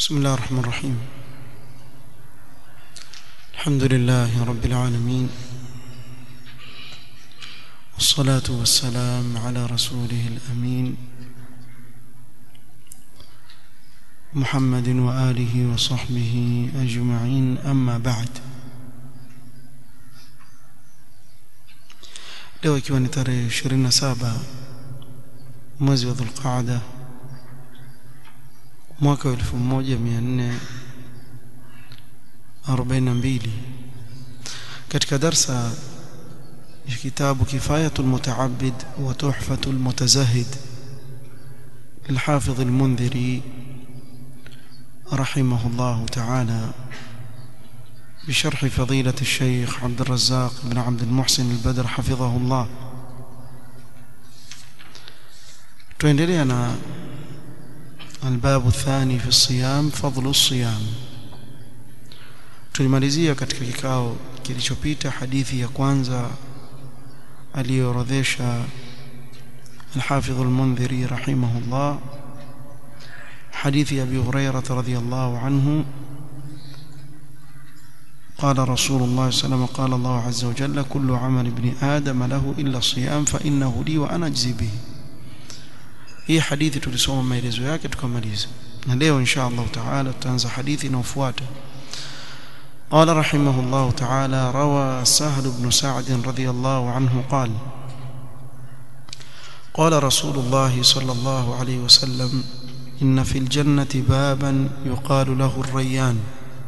بسم الله الرحمن الرحيم الحمد لله رب العالمين والصلاة والسلام على رسوله الأمين محمد وآله وصحبه أجمعين أما بعد leo ikiwa ni tarehe 27 mwezi wa Dhulqaada mwaka wa 1442 katika darsa ya kitabu Kifayatul Mutaabbid wa Tuhfatul Mutazahid الحافظ المنذري رحمه الله تعالى بشرح فضيلة الشيخ عبد الرزاق بن عبد المحسن البدر حفظه الله تندلينا الباب الثاني في الصيام فضل الصيام tulimalizia katika kikao kilichopita hadithi ya kwanza aliyoorodhesha الحافظ المنذري رحمه الله حديث أبي هريرة رضي الله عنه قال رسول الله صلى الله عليه وسلم قال الله عز وجل كل عمل ابن آدم له إلا الصيام فإنه لي وأنا أجزي به hii hadithi tulisoma maelezo yake tukamaliza na leo insha Allah taala tutaanza hadithi inayofuata قال رحمه الله تعالى روى سهل بن سعد رضي الله عنه قال قال رسول الله صلى الله عليه وسلم إن في الجنة بابا يقال له الريان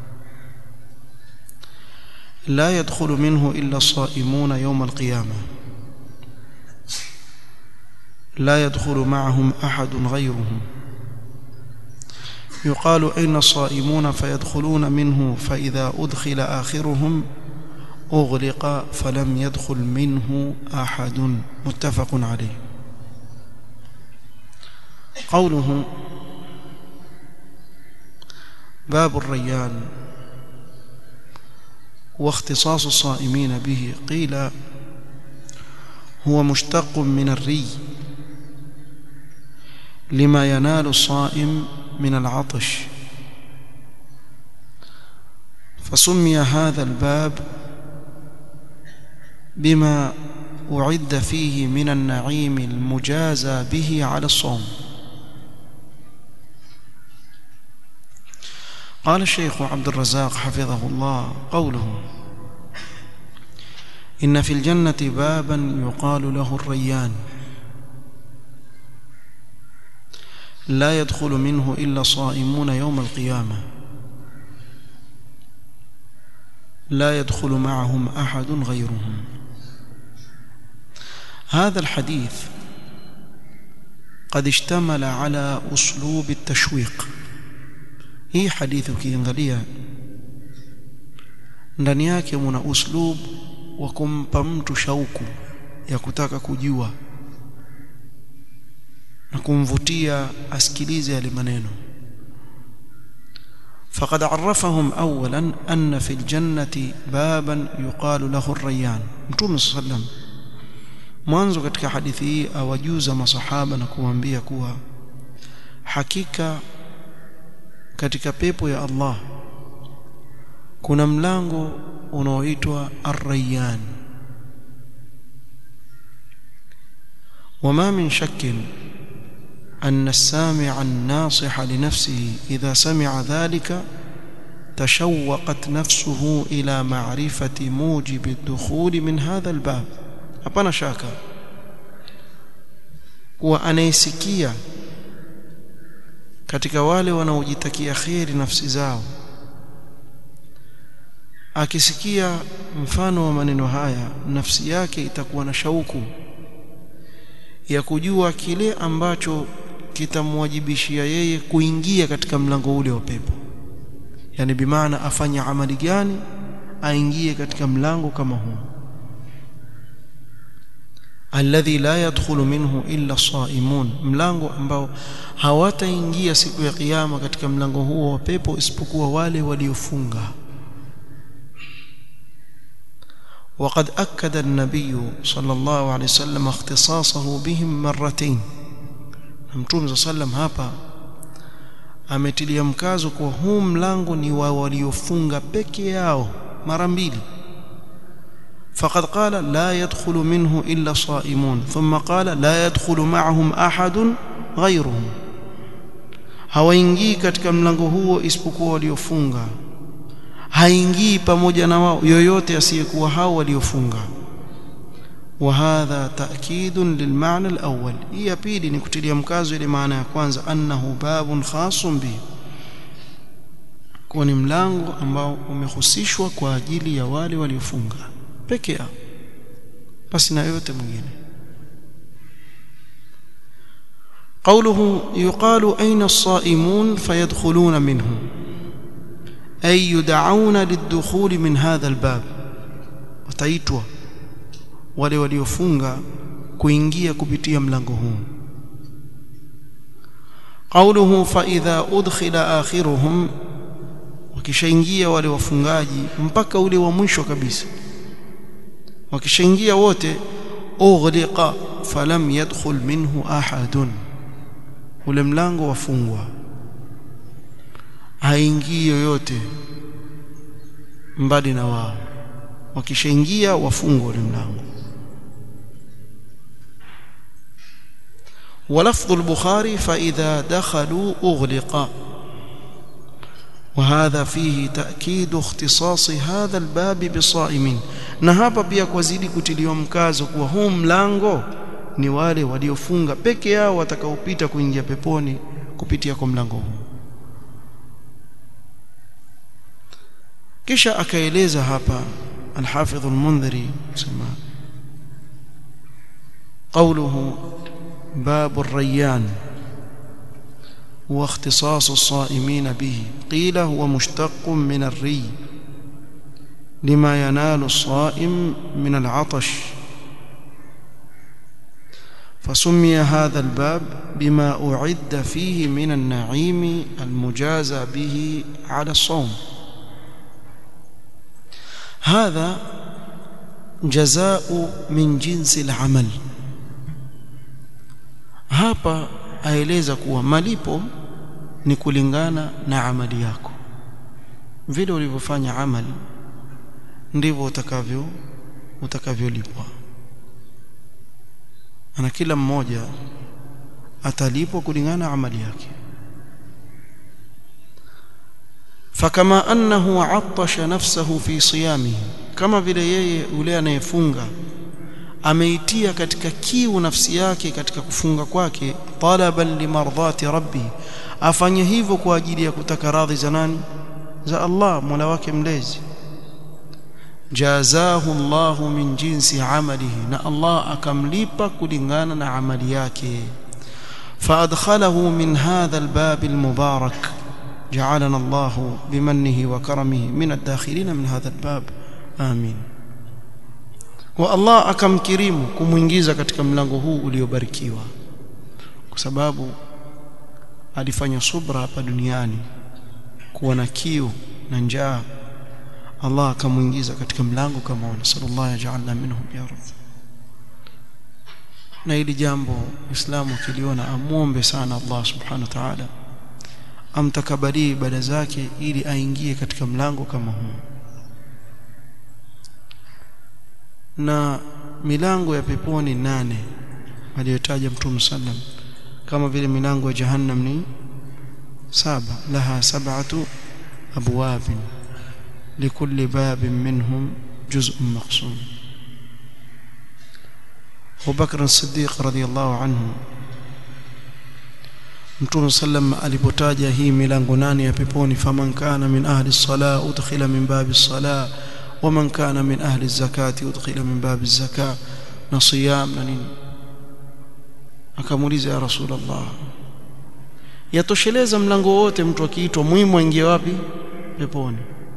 لا يدخل منه إلا الصائمون يوم القيامة لا يدخل معهم أحد غيرهم يقال أين الصائمون فيدخلون منه فإذا أدخل آخرهم أغلق فلم يدخل منه أحد متفق عليه قوله باب الريان واختصاص الصائمين به قيل هو مشتق من الري لما ينال الصائم من العطش فسمي هذا الباب بما أعد فيه من النعيم المجازى به على الصوم قال الشيخ عبد الرزاق حفظه الله قوله إن في الجنة بابا يقال له الريان لا يدخل منه إلا صائمون يوم القيامة لا يدخل معهم أحد غيرهم هذا الحديث قد اشتمل على أسلوب التشويق hii hadithi ukiangalia ndani yake muna uslub wa kumpa mtu shauku ya kutaka kujua na kumvutia asikilize yale maneno فقد عرفهم اولا ان في الجنه بابا يقال له الريان متوم صلى الله عليه وسلم mwanzo katika hadithi hii awajuza masahaba na kuambia kuwa hakika katika pepo ya Allah kuna mlango unaoitwa Ar-Rayyan وما من شك أن السامع الناصح لنفسه إذا سمع ذلك تشوقت نفسه إلى معرفة موجب الدخول من هذا الباب hapana shaka kuwa anayesikia katika wale wanaojitakia kheri nafsi zao akisikia mfano wa maneno haya nafsi yake itakuwa na shauku ya kujua kile ambacho kitamwajibishia yeye kuingia katika mlango ule wa pepo yani bimaana afanye amali gani aingie katika mlango kama huu alladhi la yadkhulu minhu illa saimun mlango ambao hawataingia siku ya kiyama katika mlango huo wa pepo isipokuwa wale waliofunga وقد أكد النبي صلى الله عليه وسلم اختصاصه بهم مرتين متوم صلى الله عليه وسلم hapa ametilia mkazo kuwa huu mlango ni wa waliofunga peke yao mara mbili فقد قال لا يدخل منه إلا صائمون ثم قال لا يدخل معهم أحد غيرهم hawaingii katika mlango huo isipokuwa waliofunga haingii pamoja na wao yoyote asiyekuwa hao waliofunga وهذا تأكيد للمعنى الأول هي pili ni kutilia mkazo ile maana ya kwanza annahu babun khasun bi kwa ni mlango ambao umehusishwa kwa ajili ya wale waliofunga peke yao basi na yote mwingine قوله يقال أين الصائمون فيدخلون منه أي يدعون للدخول من هذا الباب وتايتوا wale waliofunga kuingia kupitia mlango huu قوله فإذا أدخل آخرهم wakishaingia wale wafungaji mpaka ule wa mwisho kabisa wakishaingia wote ughliqa falam yadkhul minhu ahadun ule mlango wafungwa haingii yoyote mbali na wao wakishaingia wafungwa ule mlango ولفظ البخاري فإذا دخلوا أغلق وهذا فيه تأكيد اختصاص هذا الباب بالصائمين na hapa pia kwazidi kutiliwa mkazo kuwa huu mlango ni wale waliofunga peke yao watakaopita kuingia peponi kupitia kwa mlango huu kisha akaeleza hapa الحافظ المنذري سمع قوله باب الريان هو اختصاص الصائمين به قيل هو مشتق من الري لما ينال الصائم من العطش فسمي هذا الباب بما أعد فيه من النعيم المجازى به على الصوم هذا جزاء من جنس العمل hapa aeleza kuwa malipo ni kulingana na amali yako vile ulivyofanya amali ndivyo utakavyo utakavyolipwa na kila mmoja atalipwa kulingana na amali yake fakama annahu attasha nafsahu fi siyamihi kama vile yeye yule anayefunga ameitia katika kiu nafsi yake katika kufunga kwake talaban limardhati rabbi afanye hivyo kwa ajili ya kutaka radhi za nani za Allah Mola wake mlezi jazahu Allah min jinsi amalihi na Allah akamlipa kulingana na amali yake فادخله من هذا الباب المبارك جعلنا الله بمنه وكرمه من الداخلين من هذا الباب آمين wa Allah akamkirimu kumuingiza katika mlango huu uliobarikiwa kwa sababu alifanya subra hapa duniani kuwa na kiu na njaa Allah akamuingiza katika mlango kama ule sallallahu ajalna minhum ya rab na hili jambo Uislamu kiliona amuombe sana Allah subhanahu wa ta'ala amtakabalie ibada zake ili aingie katika mlango kama huu na milango ya peponi nane aliyotaja Mtume sallam kama vile milango ya jahannam ni saba laha sab'atu abwab likulli babin minhum juz'un maqsum Abu Bakr as-Siddiq radhiyallahu anhu Mtume sallam alipotaja hii milango nane ya peponi faman kana min ahli as-salah udkhila min babi as-salah ومن كان من أهل الزكاة يدخل من باب الزكاة نصيام نين akamuuliza ya rasulullah yatosheleza mlango wote mtu akiitwa muhimu aingie wapi peponi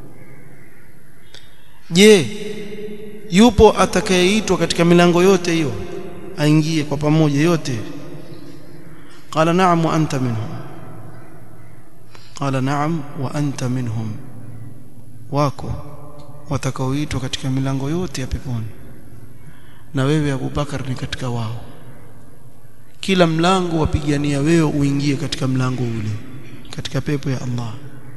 je yupo atakayeitwa katika milango yote hiyo aingie kwa pamoja yote qala na'am wa anta minhum qala na'am wa anta minhum wako watakaoitwa katika milango yote ya peponi na wewe Abu Bakar ni katika wao kila mlango wapigania wewe uingie katika mlango ule katika pepo ya Allah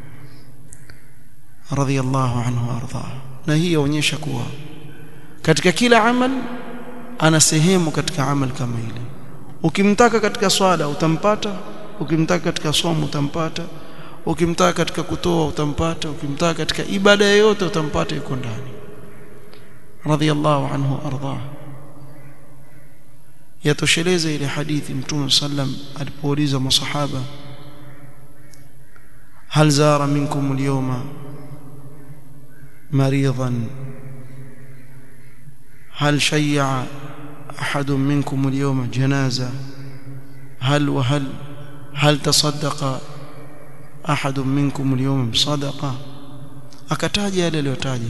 radhiyallahu anhu arda na hii yaonyesha kuwa katika kila amal ana sehemu katika amal kama ile ukimtaka katika swala utampata ukimtaka katika somo utampata ukimtaka katika kutoa utampata ukimtaka katika ibada yoyote utampata yuko ndani radhiyallahu anhu arda yatosheleza ile hadithi mtume sallam alipouliza masahaba hal zara minkum alyawma maridan هل شيع أحد منكم اليوم جنازة هل وهل هل تصدق أحد منكم اليوم بصدقة akataja yale aliyotaja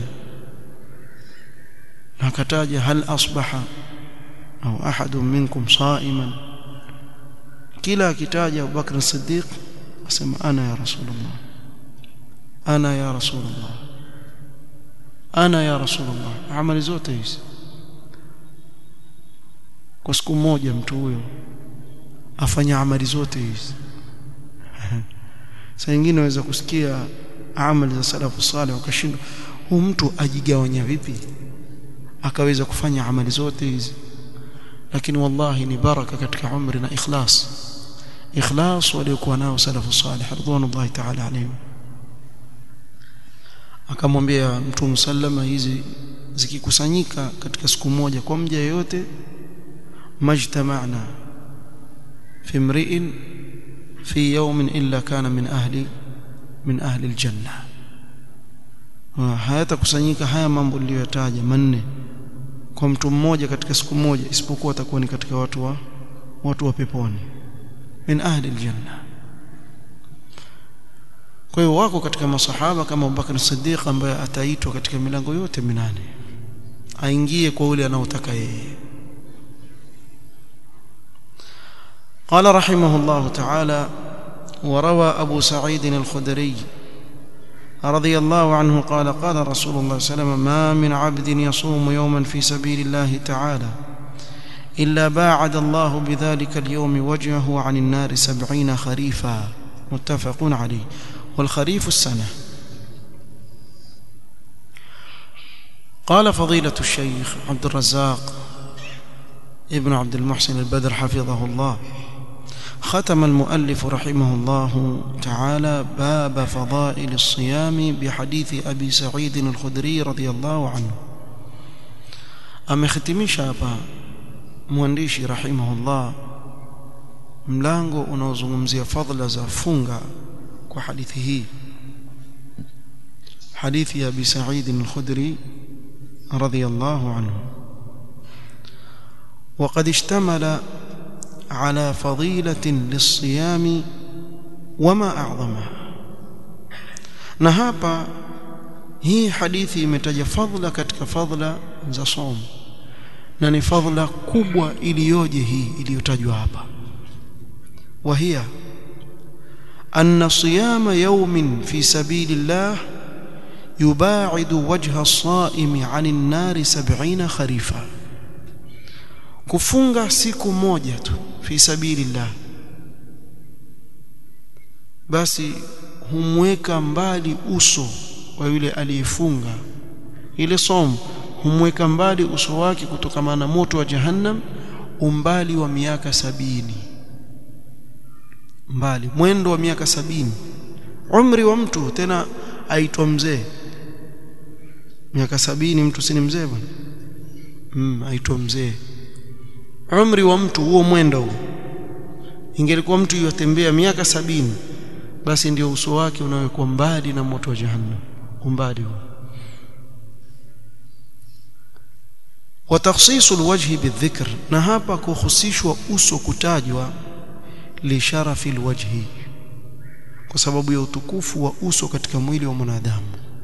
na akataja hal asbaha au ahadun minkum saiman kila akitaja Abu Bakr Siddiq asema ana ya Rasulullah ana ya Rasulullah ana ya Rasulullah amali zote hizi kwa siku moja mtu huyo afanya amali zote hizi saa nyingine unaweza kusikia amali za salafu salih wakashindwa huu mtu ajigawanya vipi akaweza kufanya amali zote hizi lakini wallahi ni baraka katika umri na ikhlas ikhlas waliokuwa nao salafu salih radhiallahu ta'ala alayhim akamwambia mtume sallama hizi zikikusanyika katika siku moja kwa mja yote majtama'na fi imri'in fi yawmin illa kana min ahli min ahli aljanna hayatakusanyika haya mambo niliyotaja manne kwa mtu mmoja katika siku moja isipokuwa atakuwa ni katika watu wa watu wa peponi min ahli aljanna kwa hiyo wako katika masahaba kama Abubakar Siddiq ambaye ataitwa katika milango yote minane aingie kwa ule anaotaka yeye قال رحمه الله تعالى وروى أبو سعيد الخدري رضي الله عنه قال قال رسول الله صلى الله عليه وسلم ما من عبد يصوم يوما في سبيل الله تعالى إلا باعد الله بذلك اليوم وجهه عن النار سبعين خريفا متفق عليه والخريف السنة قال فضيلة الشيخ عبد الرزاق ابن عبد المحسن البدر حفظه الله ختم المؤلف رحمه الله تعالى باب فضائل الصيام بحديث أبي سعيد الخدري رضي الله عنه amekhitimisha hapa mwandishi rahimahullah mlango unaozungumzia fadhila za funga kwa hadithi hii hadithi ya Abi Sa'id al-Khudri radiyallahu anhu وقد اشتمل على فضيلة للصيام وما أعظمها na hapa hii hadithi imetaja fadhila katika fadhila za somo na ni fadhila kubwa iliyoje hii iliyotajwa hapa wahia anna siyama yawmin fi sabilillah yubaidu wajha as-saimi 'anil nari 70 kharifa kufunga siku moja tu fi sabilillah basi humweka mbali uso wa yule aliyefunga ile somo humweka mbali uso wake kutokana na moto wa jahannam umbali wa miaka sabini mbali mwendo wa miaka sabini umri wa mtu tena aitwa mzee miaka sabini mtu si ni mzee bwana mm, aitwa mzee umri wa mtu huo mwendo huo ingelikuwa mtu yotembea miaka sabini basi ndio uso wake unawekwa mbali na moto wa jahannam umbali huo وتخصيص الوجه بالذكر na hapa kuhusishwa uso kutajwa li sharafi alwajhi kwa sababu ya utukufu wa uso katika mwili wa mwanadamu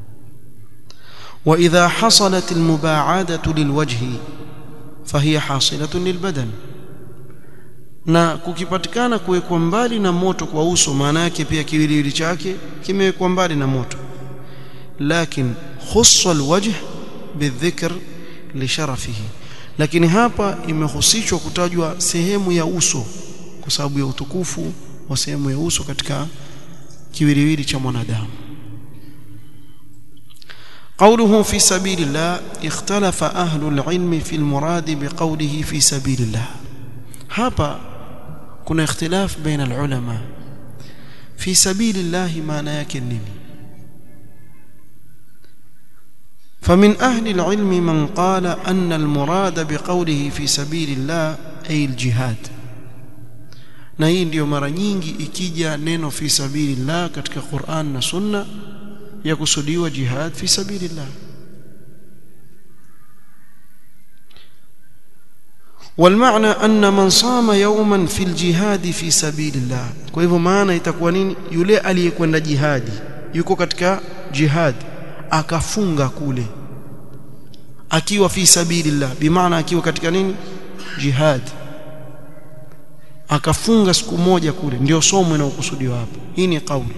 wa idha hasalat almubaadatu lilwajhi fahiya hasilatun lilbadan na kukipatikana kuwekwa mbali na moto kwa uso maana yake pia kiwiliwili chake kimewekwa mbali na moto lakin khussa alwajh bidhikr lisharafihi lakini hapa imehusishwa kutajwa sehemu ya uso kwa sababu ya utukufu wa sehemu ya uso katika kiwiliwili cha mwanadamu قوله في سبيل الله اختلف أهل العلم في المراد بقوله في سبيل الله hapa kuna ikhtilaf baina alulama fi sabilillahi maana yake nini فمن أهل العلم من قال أن المراد بقوله في سبيل الله أي الجهاد na hii ndio mara nyingi ikija neno fi sabilillah katika Qur'an na Sunna ya kusudiwa jihad fi sabilillah والمعنى أن من صام يوما في الجهاد في سبيل الله kwa hivyo maana itakuwa nini yule aliyekwenda jihadi yuko katika jihad akafunga kule akiwa fi sabilillah bimaana akiwa katika nini jihad akafunga siku moja kule ndio somo linalokusudiwa hapo hii ni kauli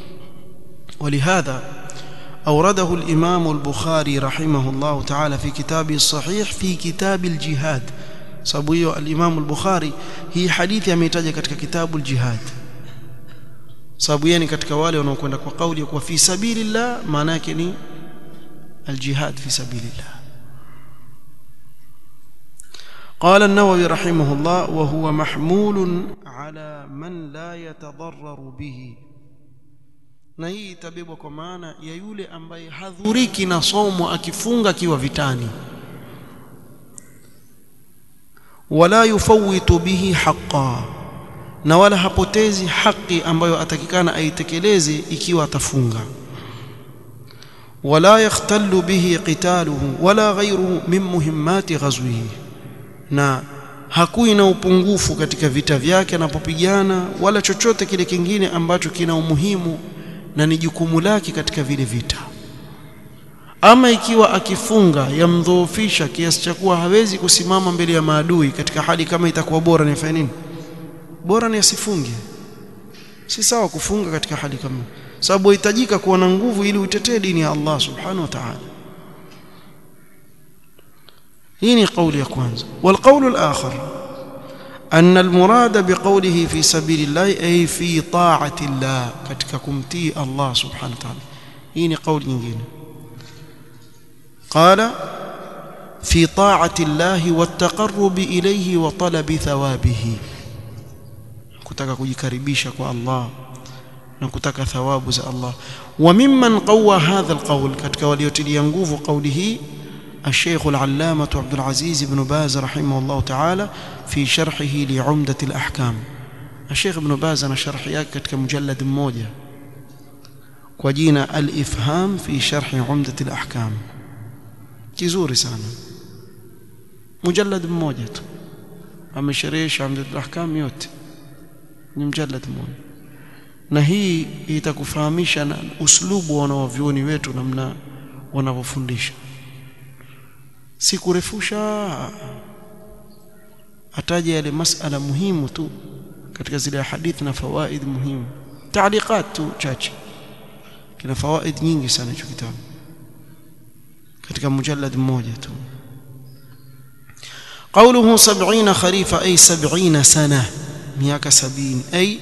ولهذا أورده الإمام البخاري رحمه الله تعالى في كتابه الصحيح في كتاب الجهاد sababu hiyo al-Imam al-Bukhari hii hadithi ameitaja katika kitabu al-Jihad sababu yeye ni katika wale wanaokwenda kwa kauli ya kuwa fi sabilillah maana yake ni al-jihad fi sabilillah قال النووي رحمه الله وهو محمول على من لا يتضرر به na hii itabebwa kwa maana ya yule ambaye hadhuriki na somo akifunga akiwa vitani wala yufawitu bihi haqa na wala hapotezi haki ambayo atakikana aitekeleze ikiwa atafunga wala yakhtallu bihi qitaluhu wala ghayruhu min muhimmati ghazwihi na hakui na upungufu katika vita vyake anapopigana wala chochote kile kingine ambacho kina umuhimu na ni jukumu lake katika vile vita ama ikiwa akifunga yamdhoofisha kiasi cha kuwa hawezi kusimama mbele ya maadui katika hali kama itakuwa bora ni afanye nini bora ni asifunge si sawa kufunga katika hali kama sababu hitajika kuwa na nguvu ili utetee dini ya Allah subhanahu wa ta'ala hii ni kauli ya kwanza والقول الآخر أن المراد بقوله في سبيل الله أي في طاعة الله katika kumtii Allah subhanahu wa ta'ala hii ni kauli nyingine قال في طاعة الله والتقرب إليه وطلب ثوابه kutaka kujikaribisha kwa Allah na kutaka thawabu za Allah وممن قوى هذا القول katika waliotilia nguvu kauli hii الشيخ العلامة عبد العزيز بن باز رحمه الله تعالى في شرحه لعمدة الأحكام الشيخ ابن باز أنا شرح yake katika mujallad mmoja kwa jina al-ifham fi sharh umdat al-ahkam kizuri sana mujallad mmoja tu amesherehesha umdat al-ahkam yote ni mujallad mmoja na hii itakufahamisha na uslubu wa wanavyuoni wetu namna wanavyofundisha si kurefusha ataja yale masala muhimu tu katika zile hadithi na fawaid muhimu taaliqat tu chache kina fawaid nyingi sana hicho kitabu katika mujallad mmoja tu قوله سبعين خريف أي سبعين سنة مياك سبين أي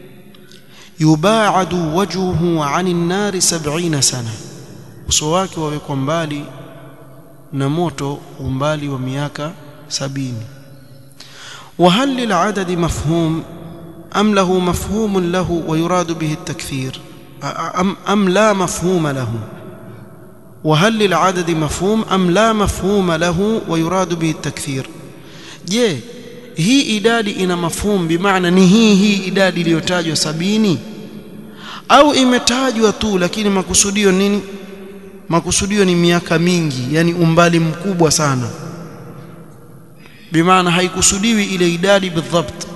يباعد وجهه عن النار سبعين سنة وسواك ويكون بالي na moto umbali wa miaka sabini وهل للعدد مفهوم أم له مفهوم له ويراد به التكثير أم, أم لا مفهوم له وهل للعدد مفهوم أم لا مفهوم له ويراد به التكثير je hii idadi ina mafhum bimaana ni hii hii idadi iliyotajwa sabini au imetajwa tu lakini makusudio nini makusudio ni miaka mingi yani umbali mkubwa sana bimaana haikusudiwi ile idadi bidhabt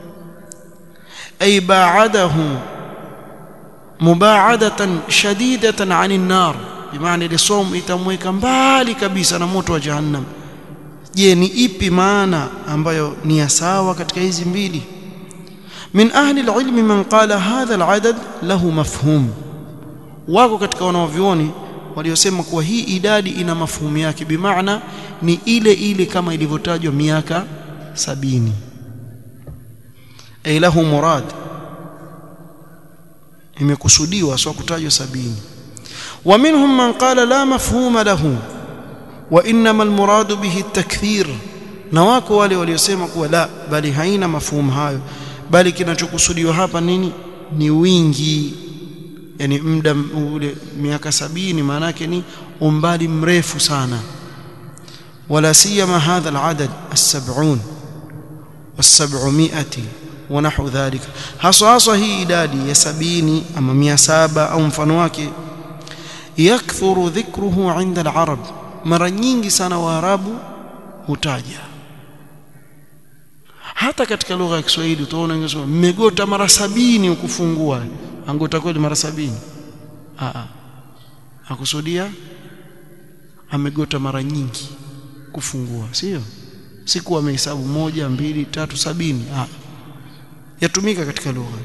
ay ba'adahu mubaadatan shadidatan 'anil nar bimaana ile somo itamweka mbali kabisa na moto wa jahannam je ni ipi maana ambayo ni ya sawa katika hizi mbili min ahli alilmi man qala hadha aladad lahu mafhum wako katika wanaovioni waliosema kuwa hii idadi ina mafuhumu yake bimaana ni ile ile kama ilivyotajwa miaka sabini ay lahu murad imekusudiwa sio kutajwa sabini wa minhum man qala la mafhuma lahu wa inma almurad bihi at-takthir na wako wale waliosema kuwa la bali haina mafhumu hayo bali kinachokusudiwa hapa nini ni wingi yani muda ule miaka sabini maana yake ni umbali mrefu sana wala siyama hadha al-adad as-sab'un was-sab'umi'ati wa nahwu dhalika haswa haswa hii idadi ya sabini ama mia saba au mfano wake yakthuru dhikruhu 'inda al-arab mara nyingi sana waarabu hutaja hata katika lugha ya Kiswahili utaona ingesema mmegota mara sabini ukufungua angota kweli mara sabini a a akusudia amegota mara nyingi kufungua sio siku amehesabu moja mbili tatu sabini a yatumika katika lugha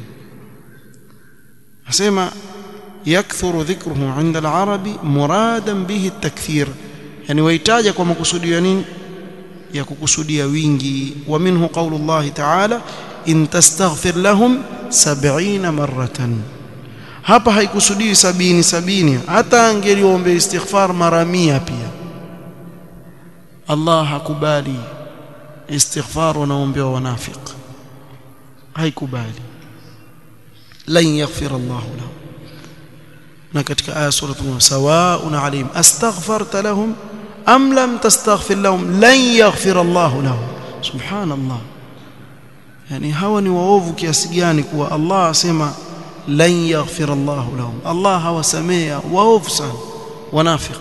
asema yakthuru dhikruhu 'inda al-arabi muradan bihi at-takthir yani wahitaja kwa makusudio ya nini ya kukusudia wingi wa minhu qawlu Allah ta'ala in tastaghfir lahum 70 maratan hapa haikusudii sabini sabini hata angeliombe istighfar mara mia pia Allah hakubali istighfar wanaombewa wanafiq haikubali lan yaghfir Allah lahum na katika aya suratul sawaa'un alayhim astaghfarta lahum am lam tastaghfir lahum lan yaghfir Allah lahum subhanallah yani hawa ni waovu kiasi gani kuwa Allah asema lan yaghfir Allah lahum Allah hawasamea waovu sana wanafiq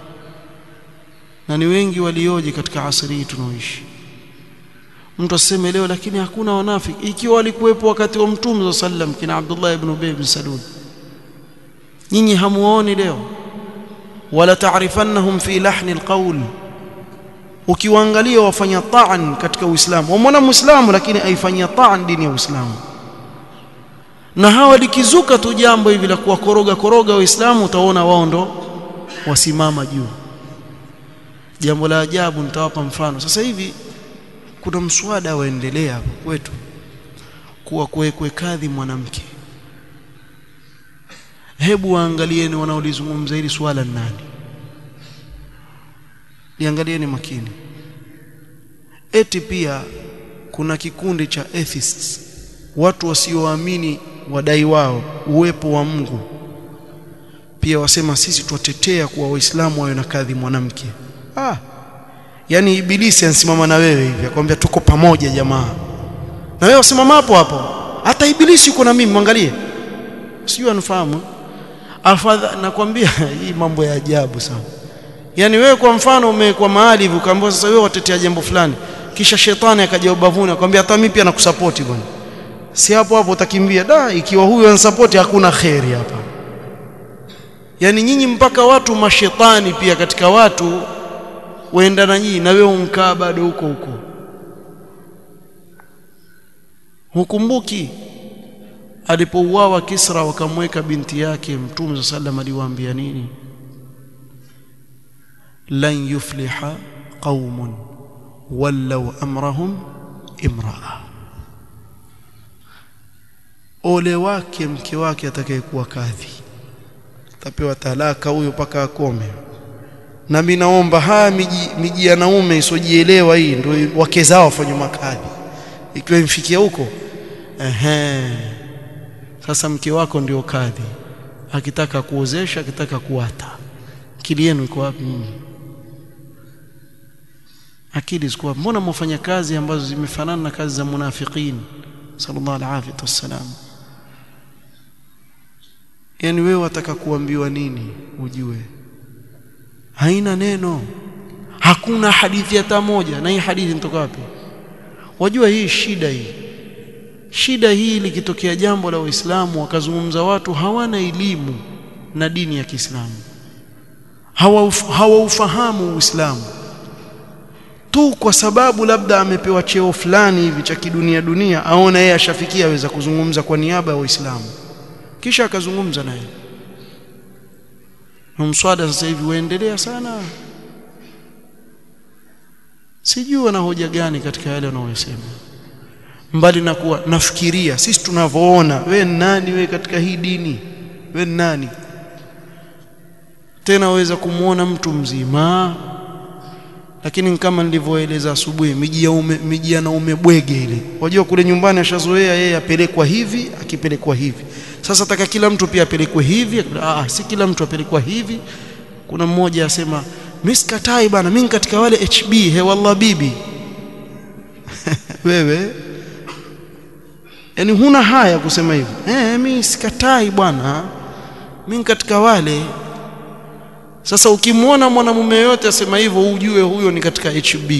na ni wengi walioje katika asri hii tunaoishi mtu aseme leo lakini hakuna wanafiki ikiwa walikuwepo wakati wa mtume sallam kina Abdullah ibn Ubay ibn Salul nyinyi hamuoni leo wala taarifannahum fi lahni alqawl ukiwaangalia wafanya ta'an katika uislamu wamwona muislamu lakini aifanyia ta'an dini ya uislamu na hawa likizuka tu jambo hivi la kuwakoroga koroga waislamu utaona wao ndo wasimama juu jambo la ajabu nitawapa mfano sasa hivi kuna mswada waendelea hapo kwetu kuwa kuwekwe kadhi mwanamke hebu waangalieni wanaolizungumza hili swala ni nani liangalieni makini eti pia kuna kikundi cha atheists watu wasioamini wadai wao uwepo wa Mungu pia wasema sisi twatetea kuwa waislamu wawe na kadhi mwanamke ah yani ibilisi ansimama na wewe hivi akwambia tuko pamoja jamaa na wewe usimama hapo hapo hata ibilisi yuko na mimi mwangalie sijui anafahamu afadha nakwambia hii mambo ya ajabu sana yani wewe kwa mfano umekuwa mahali hivi ukaambiwa sasa wewe watetea jambo fulani kisha shetani akaja ubavuni akwambia hata mimi pia nakusupport bwana si hapo hapo utakimbia da ikiwa huyu anasupport hakuna khairi hapa yani nyinyi mpaka watu mashetani pia katika watu waenda na nyinyi na wewe unkaa bado huko huko hukumbuki alipouawa Kisra wakamweka binti yake Mtume sallam aliwaambia nini lan yufliha qaumun wallau amrahum imraa ole wake mke wake atakayekuwa kadhi tapewa talaka huyo paka akome na mimi naomba haya miji, miji ya naume isojielewa hii ndio wake zao wafanye makadhi ikiwa imfikia huko ehe sasa mke wako ndio kadhi akitaka kuozesha akitaka kuata akili yenu iko wapi nyinyi akili ziko mbona mwafanya kazi ambazo zimefanana na kazi za munafiqin sallallahu alaihi wasallam yani wewe wataka kuambiwa nini ujue haina neno hakuna hadithi hata moja na hii hadithi inatoka wapi wajua hii shida hii shida hii likitokea jambo la Uislamu wakazungumza watu hawana elimu na dini ya Kiislamu hawaufahamu hawa Uislamu tu kwa sababu labda amepewa cheo fulani hivi cha kidunia dunia aona yeye ashafikia aweza kuzungumza kwa niaba ya Waislamu kisha akazungumza naye na mswada sasa hivi waendelea sana sijui wana hoja gani katika yale wanayosema mbali na kuwa nafikiria sisi tunavyoona we nani we katika hii dini we nani tena waweza kumwona mtu mzima lakini kama nilivyoeleza asubuhi miji ya ume, miji ya naume bwege ile wajua kule nyumbani ashazoea yeye apelekwa hivi akipelekwa hivi sasa taka kila mtu pia apelekwe hivi ah si kila mtu apelekwa hivi kuna mmoja asema mimi sikatai bana mimi katika wale HB he wallah bibi wewe yani huna haya kusema hivyo eh mimi sikatai bwana mimi katika wale sasa ukimwona mwanamume yote asema hivyo ujue huyo ni katika HB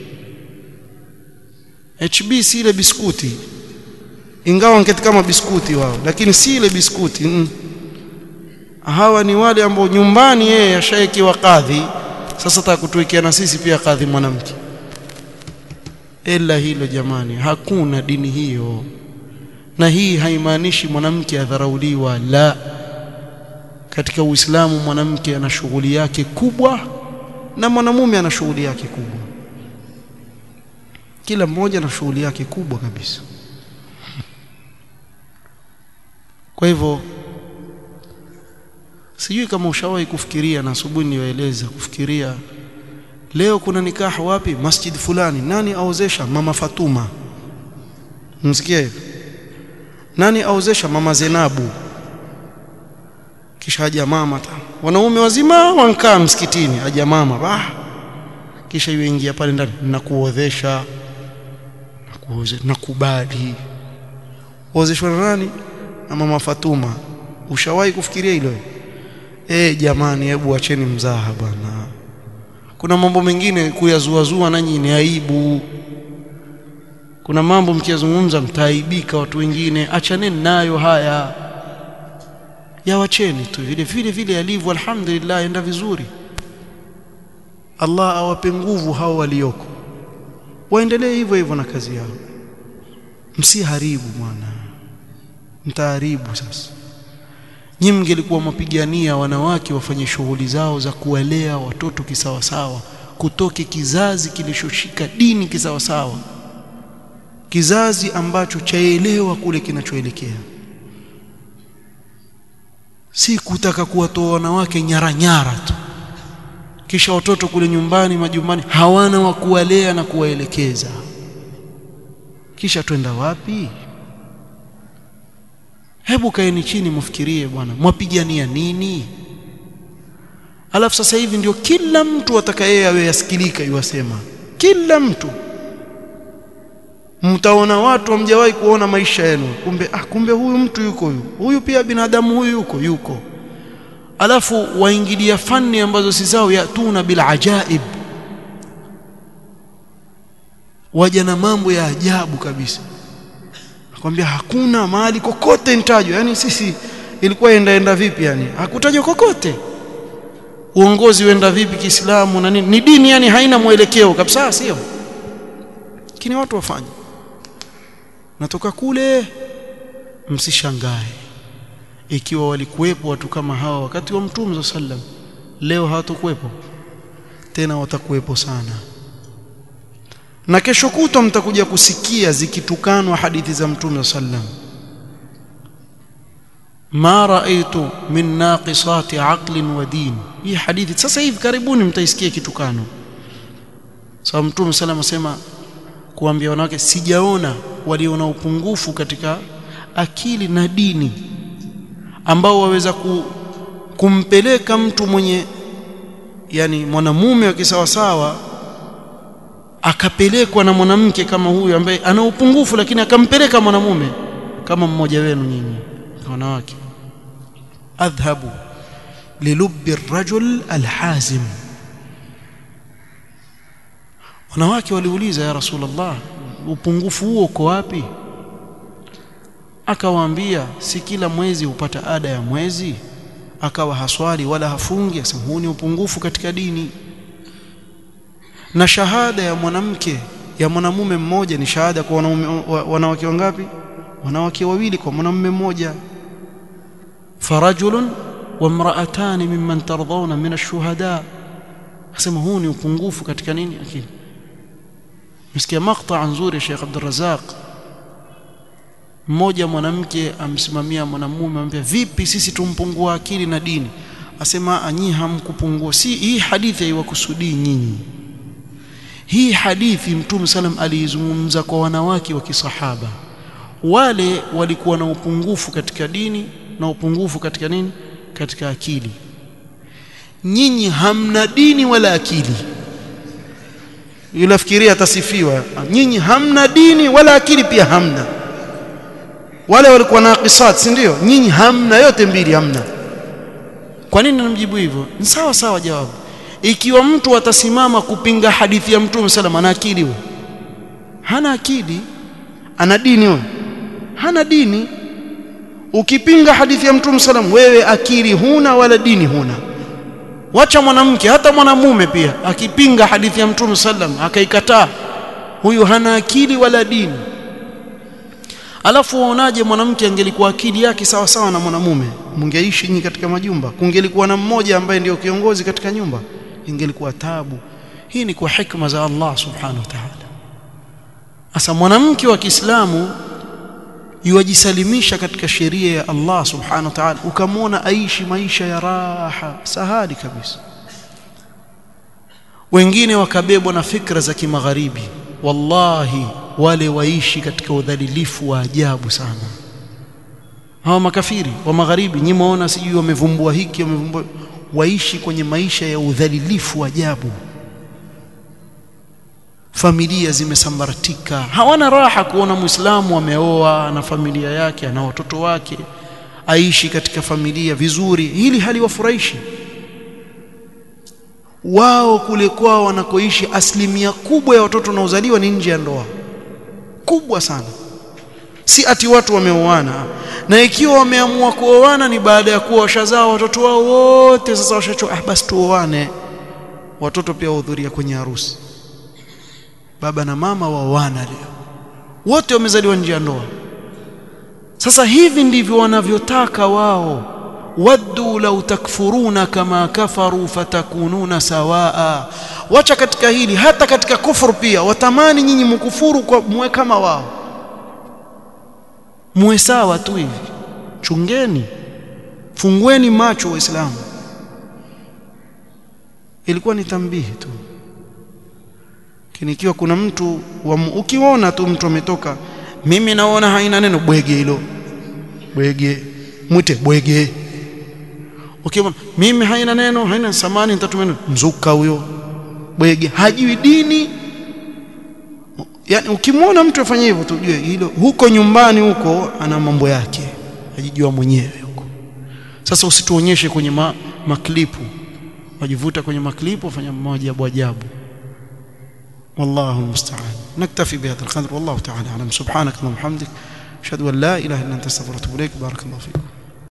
HB si ile biskuti ingawa ngeti kama biskuti wao lakini si ile biskuti mm. hawa ni wale ambao nyumbani yeye ashaekiwa kadhi sasa atakutuwekea na sisi pia kadhi mwanamke ila hilo jamani hakuna dini hiyo na hii haimaanishi mwanamke adharauliwa la katika Uislamu mwanamke ana shughuli yake kubwa na mwanamume ana shughuli yake kubwa kila mmoja ana shughuli yake kubwa kabisa kwa hivyo sijui kama ushawahi kufikiria na asubuhi niwaeleza kufikiria leo kuna nikaha wapi masjid fulani nani aozesha mama Fatuma msikia hivyo nani aozesha mama Zenabu kisha haja mama ta wanaume wazima wankaa msikitini haja mama bah kisha yeye ingia pale ndani nakuodhesha nakuozesha nakubali ozeshwa na nani na mama Fatuma ushawahi kufikiria hilo eh jamani hebu acheni mzaha bwana kuna mambo mengine kuyazuazua nanyi ni aibu kuna mambo mkiyazungumza mtaaibika watu wengine achaneni nayo haya yawacheni tu vile vile vile yalivyo alhamdulillah enda vizuri Allah awape nguvu hao walioko waendelee hivyo hivyo na kazi yao msiharibu bwana mtaharibu sasa nyinyi mngelikuwa mapigania wanawake wafanye shughuli zao za kuwalea watoto kisawasawa kutoke kizazi kilichoshika dini kisawasawa kizazi ambacho chaelewa kule kinachoelekea si kutaka kuwatoa wanawake nyara nyara tu kisha watoto kule nyumbani majumbani hawana wa kuwalea na kuwaelekeza kisha twenda wapi hebu kaeni chini mfikirie bwana mwapigania nini alafu sasa hivi ndio kila mtu atakaye awe yasikilika yuwasema kila mtu mtaona watu hamjawahi kuona maisha yenu kumbe ah kumbe huyu mtu yuko huyu huyu pia binadamu huyu yuko yuko alafu waingilia fani ambazo si zao yatuna bil ajaib waja na mambo ya ajabu kabisa nakwambia hakuna mahali kokote nitajwa yani sisi ilikuwa enda enda vipi yani hakutajwa kokote uongozi uenda vipi Kiislamu na nini ni dini yani haina mwelekeo kabisa sio lakini watu wafanye natoka kule msishangae ikiwa walikuwepo watu kama hawa wakati wa mtume sallam leo hawatakuwepo tena watakuwepo sana na kesho kutwa mtakuja kusikia zikitukanwa hadithi za mtume sallam ma raaitu min naqisati aqlin wa din hii hadithi sasa hivi karibuni mtaisikia kitukano sababu mtume sallam asema kuambia wanawake sijaona walio na upungufu katika akili na dini ambao waweza ku, kumpeleka mtu mwenye yani mwanamume wa kisawasawa akapelekwa na mwanamke kama huyu ambaye ana upungufu lakini akampeleka mwanamume kama mmoja wenu nyinyi wanawake adhhabu lilubbi rajul alhazim wanawake waliuliza ya rasulullah upungufu huo uko wapi akawaambia si kila mwezi hupata ada ya mwezi akawa haswali wala hafungi asema huu ni upungufu katika dini na shahada ya mwanamke ya mwanamume mmoja ni shahada kwa wanaume wanawake wangapi wanawake wawili kwa mwanamume mmoja farajulun wa mraatani mimman tardawna min ash-shuhada asema huu ni upungufu katika nini akili msikia maqta nzuri Sheikh Abdul Razak mmoja mwanamke amsimamia mwanamume amwambia vipi sisi tumpungua akili na dini asema anyi hamkupungua si hii hadithi haiwakusudii nyinyi hii hadithi mtume salam aliizungumza kwa wanawake wa kisahaba wale walikuwa na upungufu katika dini na upungufu katika nini katika akili nyinyi hamna dini wala akili yulafikiria atasifiwa nyinyi hamna dini wala akili pia hamna wale walikuwa naqisat si ndio nyinyi hamna yote mbili hamna kwa nini namjibu hivyo ni sawa sawa jawabu ikiwa mtu atasimama kupinga hadithi ya mtume sallam ana akili huyo hana akili ana dini huyo hana dini ukipinga hadithi ya mtume sallam wewe akili huna wala dini huna wacha mwanamke hata mwanamume pia akipinga hadithi ya mtume sallam akaikataa huyu hana akili wala dini alafu waonaje mwanamke angelikuwa akili yake sawa sawa na mwanamume mngeishi nyinyi katika majumba kungelikuwa na mmoja ambaye ndio kiongozi katika nyumba ingelikuwa tabu hii ni kwa hikma za Allah subhanahu wa ta'ala asa mwanamke wa Kiislamu yuwajisalimisha katika sheria ya Allah subhanahu wa ta'ala ukamwona aishi maisha ya raha sahali kabisa wengine wakabebwa na fikra za kimagharibi wallahi wale waishi katika udhalilifu wa ajabu sana hawa makafiri wa magharibi nyinyi muona sijui wamevumbua hiki wamevumbua waishi kwenye maisha ya udhalilifu wa ajabu familia zimesambaratika hawana raha kuona muislamu ameoa na familia yake ana watoto wake aishi katika familia vizuri hili haliwafurahishi wao kule kwao wanakoishi asilimia kubwa ya watoto wanaozaliwa ni nje ya ndoa kubwa sana si ati watu wameoana na ikiwa wameamua kuoana ni baada ya kuwa washazaa watoto wao wote sasa washachoka ah basi tuoane watoto pia wahudhuria kwenye harusi baba na mama waoana leo wote wamezaliwa nje ya ndoa sasa hivi ndivyo wanavyotaka wao waddu law takfuruna kama kafaru fatakununa sawaa wacha katika hili hata katika kufuru pia watamani nyinyi mkufuru kwa muwe kama wao muwe sawa tu hivi chungeni fungueni macho waislamu ilikuwa ni tambihi tu kinikiwa kuna mtu wa, ukiona tu mtu ametoka mimi naona haina neno bwege hilo bwege mwite bwege ukiona mimi haina neno haina samani nitatumia mzuka huyo bwege hajui dini yani ukimwona mtu afanye hivyo tujue hilo huko nyumbani huko ana mambo yake ajijua mwenyewe huko sasa usituonyeshe kwenye ma, maklipu wajivuta kwenye maklipu wafanya maajabu ajabu والله المستعان نكتفي بهذا القدر والله تعالى اعلم سبحانك اللهم وبحمدك اشهد ان لا اله الا انت استغفرك واتوب اليك بارك الله فيكم